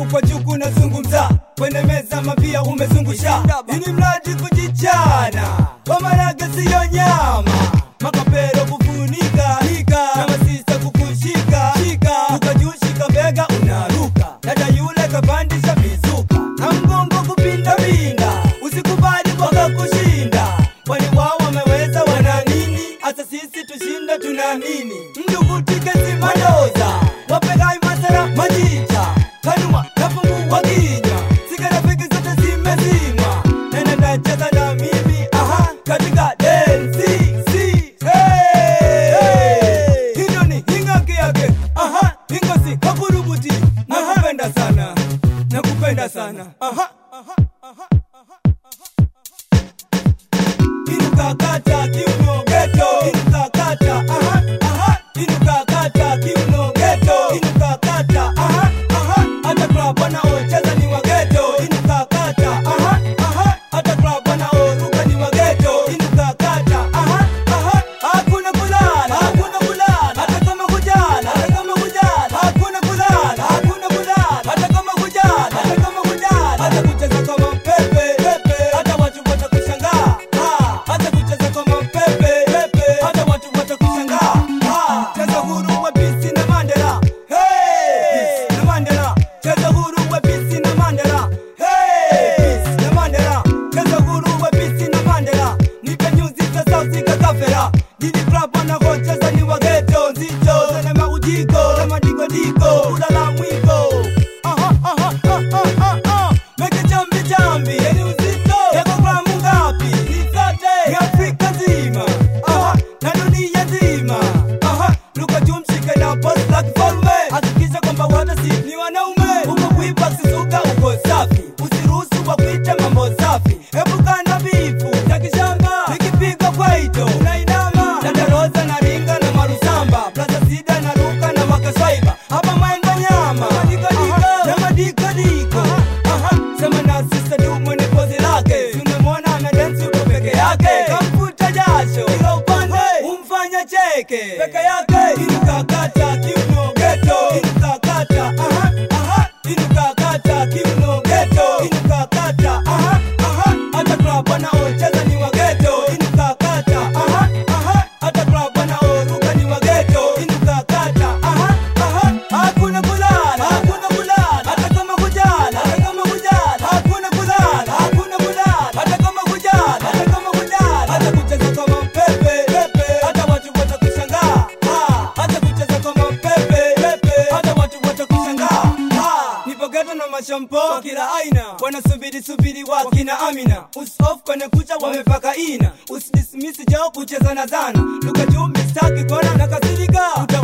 kwa juu kunazungumza kwenye meza mapia umezungusha ini mradi kujichana kwa maraga siyo nyama makapero kufunika hika na masista kukushika shika ukajushika bega unaruka dada yule kapandisha mizuka na mgongo kupinda pinda usikubali mpaka kushinda kwani wao wameweza wana nini hata sisi tushinda tunaamini mdugutike zimadoza wapegai masara majicha kanuma nafungua kinywa sigara peke zote zimezimwa nene nacheza na mimi aha katika densi si hey, hey. hilo ni hingake yake aha hingosi kakurubuti nakupenda sana nakupenda sana aha, aha, aha, aha. Inukakata kiuno geto Inukakata aha aha Inukakata kiuno geto Inukakata aha aha Hata club wanaocheza ni wa geto Inukakata aha aha Hata club wanaoruka ni wa geto Inukakata aha aha Hakuna kulala hakuna kulala Hata kama kujala hata kama kujala Hakuna kulala hakuna kulala Hata kama kujala hata kama kujala Hata kucheza kama pepe pepe Hata watu watakushangaa Ah, hata kucheza kama pepe pepe hata watu watakushangaa Ah, cheza huru wepesi na Mandela hey na Mandela cheza huru wepesi na Mandela hey na Mandela cheza huru wepesi na Mandela nipe nyuzi za sauti kakafera Didi club wanakocheza ni wageto nzito zana maujiko na madigodiko ulala mwiko aha aha aha aha aha meke jambi jambi yani uzito yako gramu ngapi ni zote ni Afrika nzima aha na dunia nzima aha luka tumshike na post la kifalme hakikisha kwamba wote si ni wanaume uko kuipa sisuka uko safi usiruhusu wa kuita mambo safi epuka na bifu ya kishamba nikipiga kwaito unainama dada roza na ringa na marusamba plaza sida na ruka na makaswaiba hapa maenga nyama na madikadiko Aha, sema na sista du mwenye pozi lake tunamwona ana densi uko peke yake kamfuta jasho ila upande umfanya cheke peke yake inukakata kiuno geto inukakata aha aha inukakata kiuno geto inukakata aha aha hata club wanaocheza ni wa geto inukakata aha aha hata club wanaoruka ni wa geto inukakata aha aha hakuna kulala hakuna kulala hata kama kujala hata kama kujala hakuna kulala hakuna kulala hata kama kujala hata kama kujala hata kucheza kama pepe pepe hata watu watakushangaa Ah, hata kucheza kama pepe pepe hata watu watakushangaa Ah, nipo geto na mashampo wa kila aina wanasubiri subiri wakina Amina usof kwenye kucha wamepaka ina usidismisi jao kucheza na zana luka juu mistaki kona na kasirika Uta